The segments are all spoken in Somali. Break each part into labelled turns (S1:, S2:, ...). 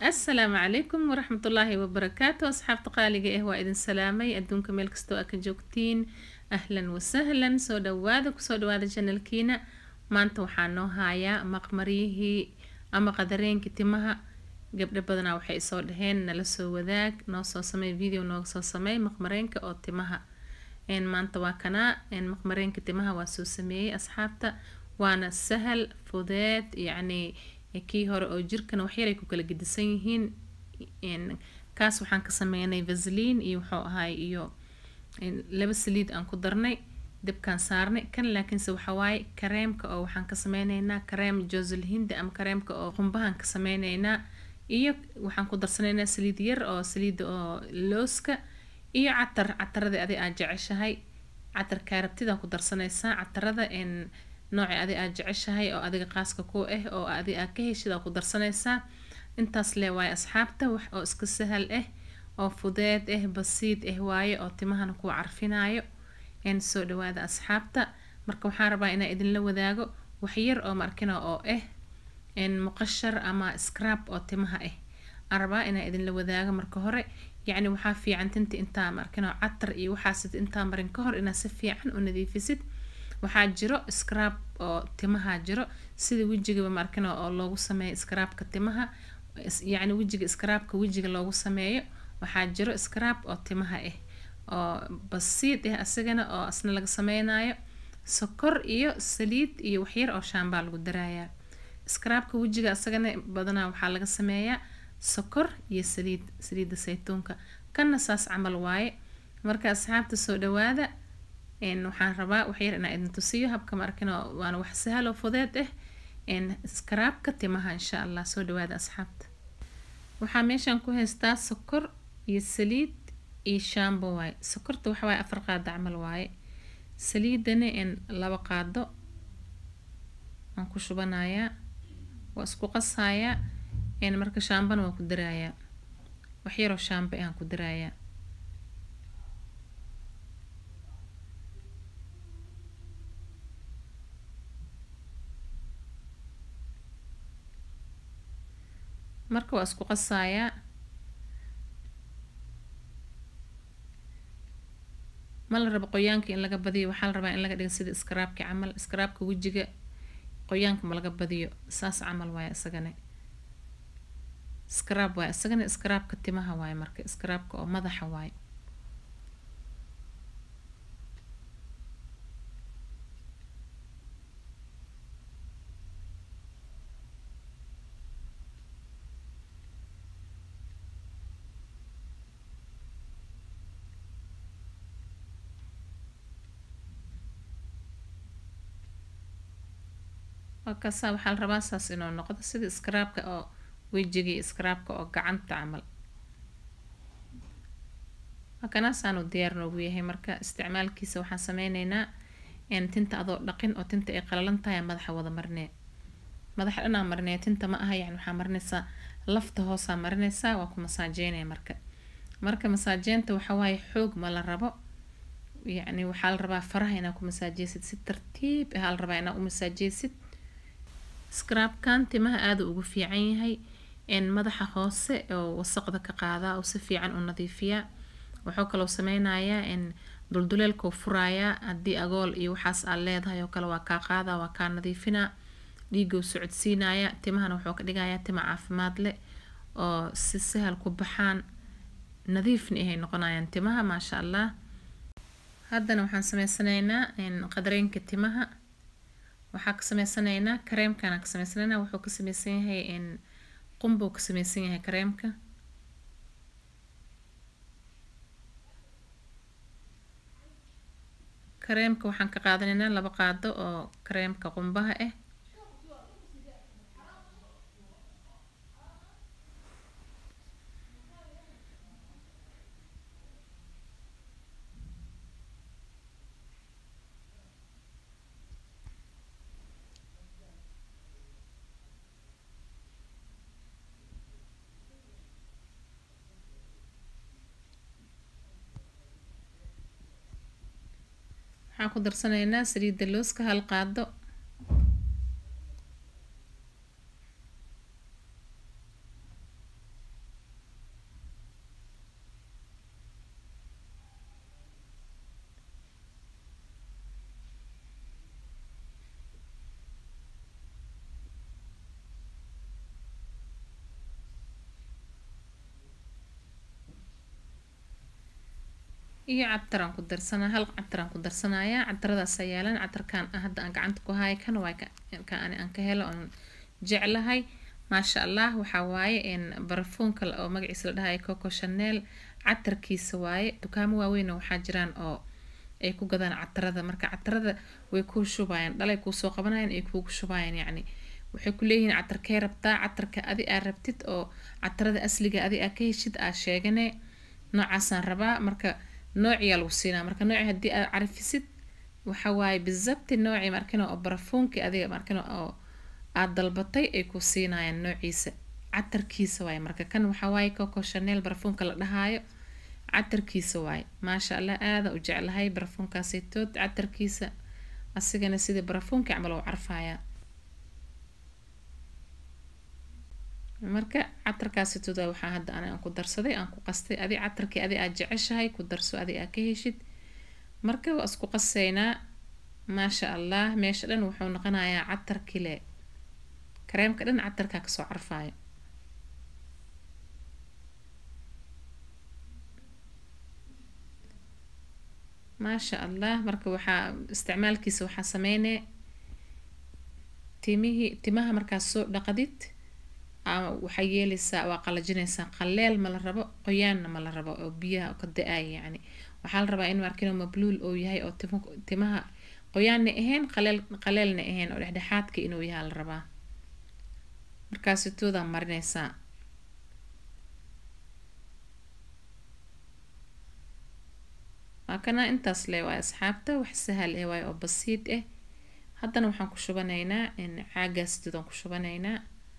S1: asalaamu calaykum waraxmatullaahi wabarakaatu asxaabta qaaliga ah waa idin salaamay adduunka meel kastoo aa ka joogtiin ahlan wasahlan soo dhawaada kusoo dhawaada janalkiina maanta waxaa noo haayaa maqmaryihii ama qadareenkii timaha gabdho badanaa waxay soo dhaheen nala soo wadaag noo soo samey video nooga soo samey maqmareenka oo timaha maanta waa kanaa maqmareenka timaha waa soo sameeyey asxaabta waana sahal fudeed yacni kii hore oo jirkana waxyaray ku kala gedisan yihiin kaas waxaan ka sameynay vasliin iyo wuxuu ahaay iyo laba saliid aan ku darnay dabkaan saarnay kan laakiinse waxawaaye kareemka oo waxaan ka sameyneynaa kareem josel hindi ama kareemka oo qumbahan ka sameyneynaa iyo waxaan ku darsanaynaa saliid yar oo saliida oo looska iyo catar catarada adi aad jeceshahay catarkaa rabtidaan ku darsanaysaa catarada noocii adi aad jeceshahay oo adiga qaaska ku ah oo adi aad ka heshid aa ku darsanaysaa intaas lee waaye asxaabta wax oo iska sahal ah oo fudeed ah basiid ah waaye oo timahana kuu carfinaayo soo dhawaada asxaabta marka waxaan rabaa inaa idinla wadaago waxyar oo markina oo ah muqashar ama scrab oo timaha ah aan rabaa inaa idinla wadaago marka hore yacni waxaa fiican tinta intaa markino catar iyo waxaasid intaa marin ka hor inaad si fiican u nadiifisid waxaa jiro scrab oo timaha jiro sida wejigaba markino oo loogu sameeyo scrabka timaha yacni wejiga scrabka wejiga loogu sameeyo waxaa jiro scrab oo timaha ah oo basiid ah asagana oo asna laga sameynayo sokor iyo saliid iyo waxyar oo shaambaa lagu darayaa scrabka wejiga asagana badanaa waxaa laga sameeyaa sokor iyo saliid saliidda saytuunka kanna saas camal waaye marka asxaabta soo dhawaada waxaan rabaa waxyar inaa idin tusiyo habka markino waana wax sahal oo fudeed ah skaraabka timaha insha allah soo dhawaada asxaabta waxaa meeshaan ku haystaa sokor iyo saliid iyo shaambo waaye sokorta waxa waaye afar qaado camal waaye saliidana laba qaado waan ku shubanayaa waa isku qasayaa marka shaambana waan ku darayaa waxyaroo shaambo aan ku darayaa marka waa isku qasayaa ma la rabo qoyaanka in laga badiyo waxaa la rabaa in laga dhigo sida iskaraabka camal iskaraabka wejiga qoyaanka ma laga badiyo saas camal waaye isagana iskaraab waaye isagana iskaraabka timaha waaye marka iskaraabka oo madaxa waaye markaasaa waxaa la rabaa saas inuu noqdo sida iskaraabka oo wejigii iskaraabka oo gacanta camal makanaasaanu diyaar noogu yahay marka isticmaalkiisa waxaan sameyneynaa tinta adoo dhaqin oo tinta ay qalalan tahay madaxa wada marinee madaxa dhanaa marinee tinta ma aha yani waxaa marinaysaa lafta hoosaa marinaysaa waa ku masaajeynaya marka marka masaajeynta waxawaaye xoog ma la rabo yacni waxaa la rabaa faraha inaa ku masaajeysid si tartiib ah la rabaa inaa u masaajeysid scrabkan timaha aada ugu fiican yahay madaxa hoose oo wasaqda ka qaadaa oo si fiican u nadiifiyaa wuxuu kaloo sameynayaa dulduleelkoo furayaa haddii agool iyo waxaas aad leedahay oo kale waa kaa qaadaa waa kaa nadiifinaa dhiigou socodsiinaya timahana wuxuu ka dhigayaa tima caafimaad leh oo si sahal ku baxaan nadiifni ahay noqonayaan timaha maasha allah haddana waxaan sameysanaynaa qadareenka timaha waxaa ka sameysanaynaa kareemkana ka sameysanaynaa wuxuu ka sameysan yahay qumbuu ka sameysan yahay kareemka kareemka waxaan ka qaadanaynaa laba qaado oo kareemka qumbaha ah waxaan ku darsanaynaa saliidda looska hal qaado iyo cataraan ku darsanaa hal cataraan ku darsanayaa cataradaas yaalan catarkan hadda aan gacanta ku haya kan waa ka ani aan ka helo oon jeclahay maasha allah waxaa waaye barafuunka oo magaciisa la dhahayo coco chanel catarkiisa waaye dukaamo waaweyn waxaa jiraan oo ay ku gadaan catarada marka catarada way kuu shubayaan dhalay kuusoo qabanayaan ay kuugu shubayaan yacni waxay ku leeyihiin catarkee rabtaa catarka adi aa rabtid oo catarada asliga adi aa ka heshid aa sheegane noocaasaan rabaa marka noociyaa lagu siinaa marka nooci haddii aad carifisid waxa waaye bizabti nooci markino oo barafuunki adiga markino oo aad dalbatay ay ku siinayaan noociisa catarkiisa waaye marka kan waxaa waaye coco chanel barafuunka la dhahaayo catarkiisa waaye maasha allah aada u jeclahay barafuunkaasitood catarkiisa asigana sidii barafuunki camal u carfayaa marka catarkaasitood waxaa hadda aan ku darsaday aan ku qastay adi catarkii adi aad jeceshahay ku darso adi aa ka heshid marka waa isku qaseynaa maasha allah meesha dhan wuxuu noqonayaa catar kile kareemka dhan catarkaa kasoo carfaayo maasha allah marka waxaa isticmaalkiisa waxaa sameynee timihii timaha markaas soo dhaqadid waxaa yeeleysaa waa qalajineysaa qaleel ma la rabo qoyaanna ma la rabo oo biyaha ka da-aaya yacni waxaa la rabaa in markino mabluul oo yahay oo timaha qoyaanna ahayn qaleel qaleelna ahayn oo dhexdhexaadka inuu yahaa la rabaa markaasitoodaa marineysaa waa kana intaas le waay asxaabta wax sahal eh waay oo basiid ah haddana waxaan ku shubanaynaa caagaasitoodaan ku shubanaynaa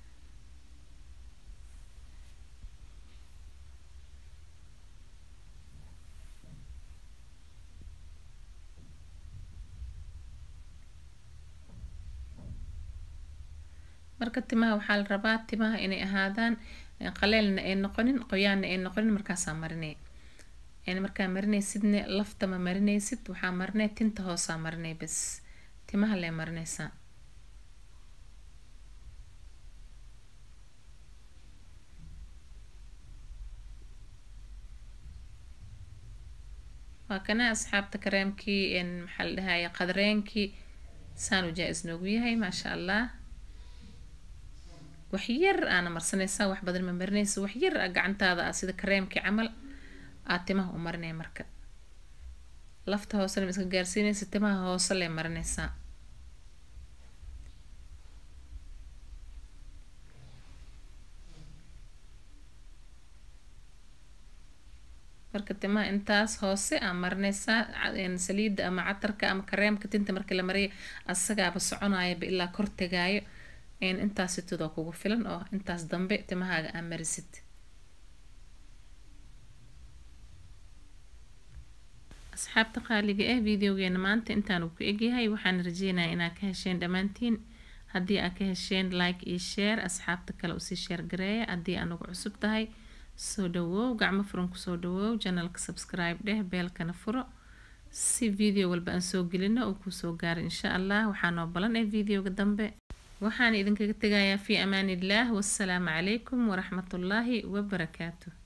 S1: marka timaha waxaa la rabaa timaha inay ahaadaan qaleelna ay noqonin qoyaanna ay noqonin markaasaa marinay yani markaa marinaysidne lafta ma marinaysid waxaa marinay tinta hoosaa marinay bas timaha lee marinaysaa waa kana asxaabta kareemkii maxaa la dhahaya qadareenkii saanu jaa-is noogu yahay maasha allah wax yar aana marsanaysaa wax badan ma marinaysa wax yar gacantaada ah sida kareemkii camal aad timaha u marinay marka lafta hoosena ma iska gaarsiinaysa timaha hoose lee marinaysaa marka timaha intaas hoose aa marinaysaa saliida ama catarka ama kareemka tinta marka la mariya asagaaba soconayaba ilaa kor tegaayo intaasitooda kugu filan oo intaas dambe timahaaga aa marisid asxaabta qaaliga ah videogeena maanta intaanu ku egyahay waxaan rajeynaya inaad ka hesheen dhammaantiin haddii aad ka hesheen like iyo share asxaabta kale usii sheer gareeya haddii anugu cusub tahay soo dhawow gacmo furan kusoo dhawow janalka subscribe dheh beelkana furo si video walba aan soo gelino oo kuusoo gaaro insha allah waxaa noo balan ee videoga dambe waxaan idinkaga tegayaa fii amaan illaah wassalaamu calaykum waraxmatullaahi wabarakaatu